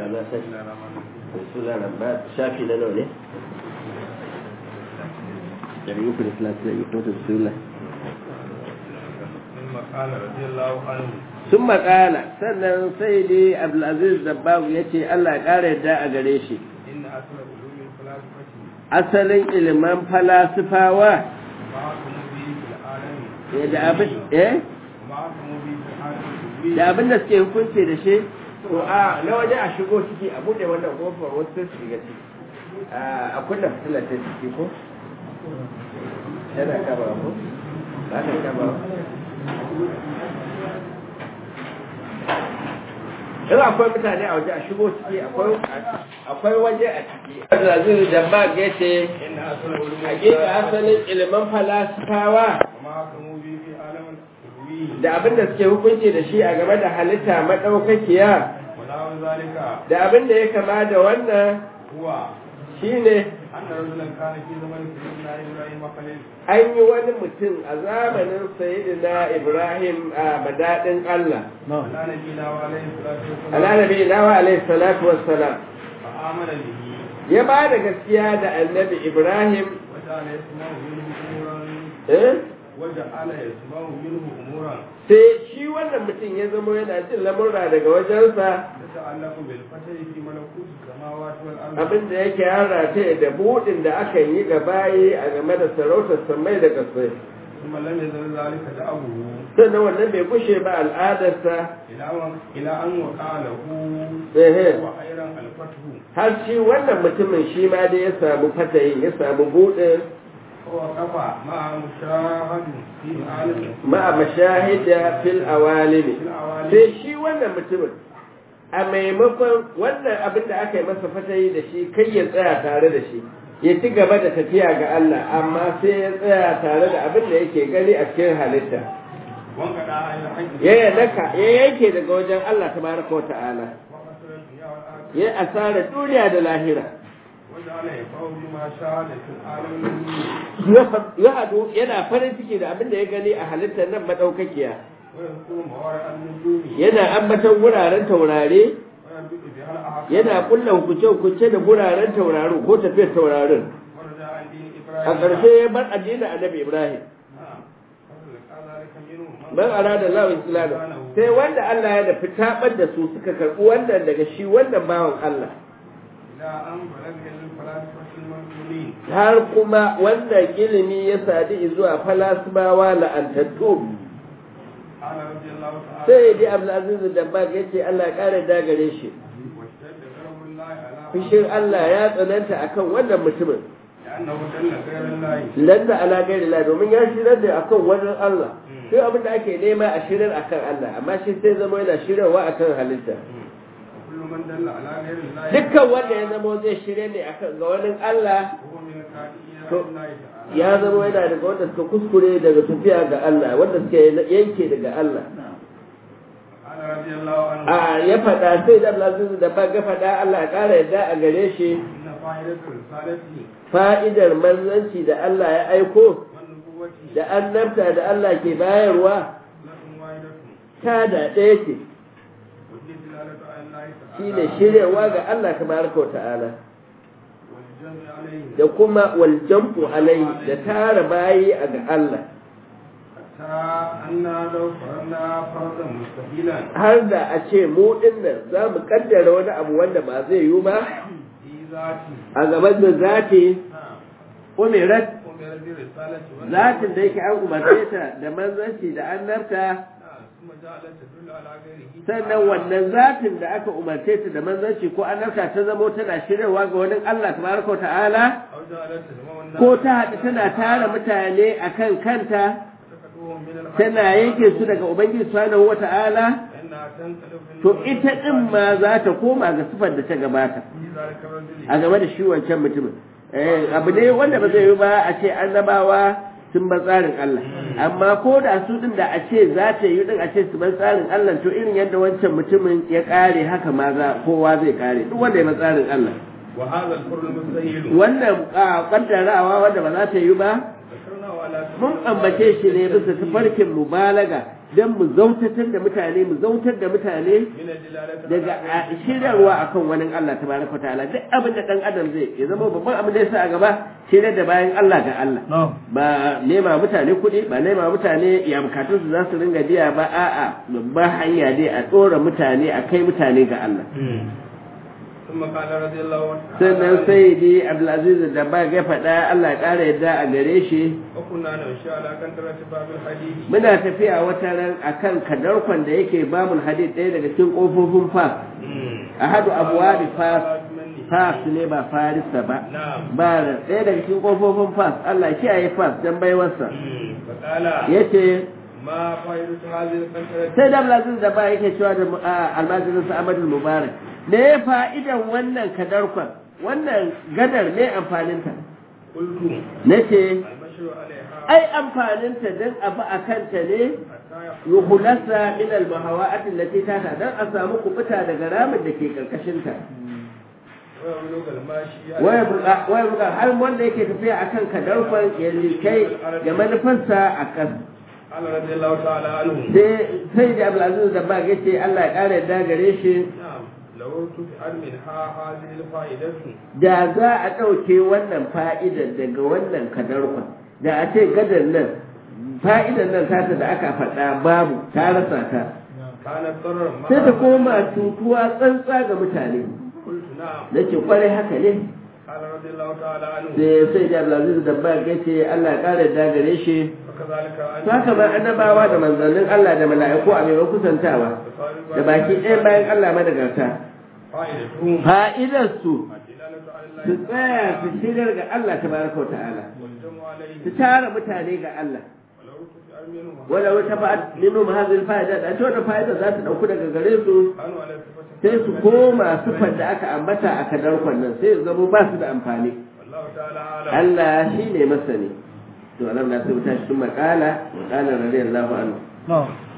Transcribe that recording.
na sai sura nan ba shafi na nawa ne dari uku da talatin da uku da sura sun makala sannan sai dai abdulaziz dabbagu ya ce allah ƙara yadda a gare shi asalin iliman falasifawa da abin eh da abin da suke hukunci da shi to a na waje a shigo ciki a bude wannan kofar wasu su shiga ciki a kunna fitilar ta ciki ko yana kaba ko ba ta kaba in akwai mutane a waje a shigo ciki akwai waje a ciki Abdulaziz Jambak ya ce hakika asalin ilimin falasifawa da abin da suke hukunci da shi a game da halitta maɗaukakiya da abin da ya kama da wannan shi ne an yi wani mutum a zamanin sayidina ibrahim a madaɗin allah alanabi nawa alaihi salatu wassalam ya ba da gaskiya da annabi ibrahim sai shi wannan mutum ya zama yana jin lamurra daga wajensa abin da yake hara ta da buɗin da aka yi ga bayi a game da sarautar samai da kasai sannan wannan bai kushe ba al'adarsa ila an waƙa lahu har shi wannan mutumin shi ma dai ya samu fatayin ya samu buɗin ma'a mashahida fil awalimi sai shi wannan mutumin a maimakon wannan abin da aka yi masa fatayi da shi kai ya tsaya tare da shi ya ci gaba da tafiya ga Allah amma sai ya tsaya tare da abin da yake gani a cikin halitta ya yanaka ya yanke daga wajen Allah tabaraka wa ta'ala ya asara duniya da lahira ya hadu yana farin ciki da abin da ya gani a halittar nan madaukakiya yana ambatan wuraren taurare yana kulla hukunce-hukunce da wuraren tauraro ko tafiyar taurarin a ƙarshe ya bar addinin annabi ibrahim ban arada lawa islamu sai wanda Allah ya dafi tabar da su suka karɓi wannan daga shi wannan bawan Allah har kuma wannan ilimi ya sadi zuwa falasibawa la'antattu sai dai abdulaziz da ba ya ce Allah ƙara dagare shi fishin Allah ya tsananta akan wannan mutumin landa ala gairi la domin ya shirar da akan wannan Allah sai abin da ake nema a shirar akan Allah amma shi sai zama yana shirarwa akan halitta dukkan wanda ya zama zai shirya ne akan ga wani Allah ya zama yana daga wanda suka kuskure daga tafiya ga Allah wanda suka yanke daga Allah a ya faɗa sai da Allah da ba ga faɗa Allah ya ƙara yadda a gare shi fa'idar manzanci da Allah ya aiko da annabta da Allah ke bayarwa ta da ɗaya ce shi ne shiryawa ga Allah tabaraka wa ta'ala da kuma waljamfu alai da tara bayi a ga Allah har da a ce mu dinnan za mu kaddara wani abu wanda ba zai yi ba a gaban da zati umirat zatin da yake an umarce ta da manzanci da annabta sannan wannan zatin da aka umarce ta da manzanci ko annabta ta zamo tana shiryawa ga wani Allah tabaraka wa ta'ala ko ta haɗu tana tara mutane akan kanta tana yanke su daga ubangiji subhanahu wa ta'ala to ita din ma za ta koma ga sifar da ta gabata a game da shi wancan mutumin abu ne wanda ba zai yi ba a ce annabawa sun bar tsarin Allah amma ko da su din da a ce za ta yi din a ce su bar tsarin Allah to irin yadda wancan mutumin ya kare haka ma za kowa zai kare duk wanda ya bar tsarin Allah wannan kaddarawa wanda ba za ta yi ba على mun ambace shi ne bisa tafarkin mubalaga don mu zautatar da mutane mu zautar da mutane من الدلالة daga a- shiryarwa akan wani Allah tabaraka ta'ala duk abin da dan adam zai ya zama babban abin da ya sa a gaba shiryar da bayan Allah ga Allah ba nema mutane kuɗi ba nema mutane ya bukatun su za su ringa biya ba a'a babban hanya dai a tsora mutane a kai mutane ga Allah ثم قال رضي الله عنه sannan sai di Abdulaziz da ba ga faɗa Allah ya ƙara yadda a gare shi وكنا نمشي على كنترة باب الحديد muna tafiya wata ran akan kadarkon da yake babul hadid ɗaya daga cikin ƙofofin fas ahadu abuwabi fas fas ne ba farisa ba نعم ba ɗaya daga cikin ƙofofin fas Allah kiyaye fas dan baiwarsa فقال yace ما فائدة هذه الكنترة sai da Abdulaziz da ba yake cewa da almajirin sa Ahmad Mubarak me ya fa'idan wannan kadarkon wannan gadar me amfaninta قلت nace المشي عليها ai amfaninta dan abu akan ta ne حتى يخرج yuhulasa min al-mahawa'ati allati tata dan a samu kubuta daga ramin da ke karkashin ta ويبلغ الماشي waya buka waya buka har wanda yake tafiya akan kadarfan ya likai da manufarsa a kan قال رضي الله تعالى عنه sai sai da Abdulaziz da ba yace Allah ya kare da gare shi نعم لو تفعل منها هذه الفائدة da za a ɗauke wannan fa'idar daga wannan kadarfan da a ce gadar nan fa'idar nan tata da aka faɗa babu ta rasa ta كانت ضرر ما sai ta koma cutuwa tsantsa ga mutane قلت نعم na ce kwarai haka ne قال رضي الله تعالى عنه sai sai da Abdulaziz da ba ya ce Allah ya kare da gare shi وكذلك to haka ma annabawa da manzannin Allah da mala'iku a mai kusantawa da baki ɗaya bayan Allah madagarta فائدتهم fa'idar su الدلالة على su الله tsaya su shirar ga Allah tabaraka wa ta'ala والجمع عليه su tara mutane ga Allah ولو تفعل منهم wala wata fa'ad minhum hadhihi al-fa'ida da cewa fa'ida za ta dauku daga gare su كانوا على صفة sai su koma sifar da aka ambata a kadarkon nan sai su zama ba su da amfani والله تعالى أعلم Allah shi ne masani to alam na sai wuta shi makala makala radiyallahu anhu نعم